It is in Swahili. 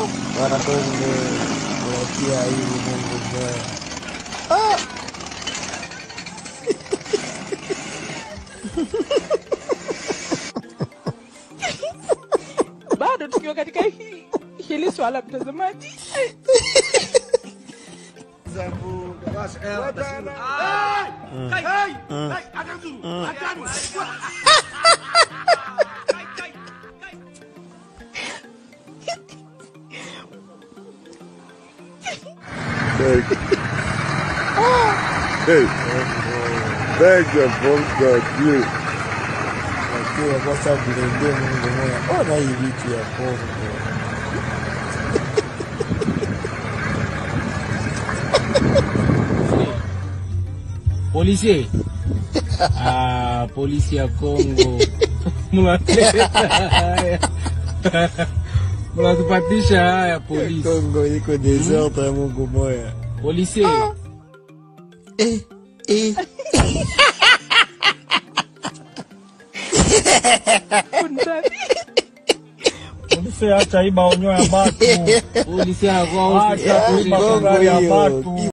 Bwana Kongo, unatia aibu Mungu mbaya. bado tukiwa katika hii hili swala mtazamaji Hey, thank you for God, you. Lakini kwa sababu ndio Mungu moya. Ona hii vitu ya Kongo. Polisi. Ah, polisi ya Kongo. Mnatuleta haya. Mnatupatisha haya polisi. Kongo iko desert ya Mungu moya. Polisi. Eh, eh. Polisi acha iba onyo ya batu. Polisi yako Acha kuiba Kongo magari ya hiyo. batu.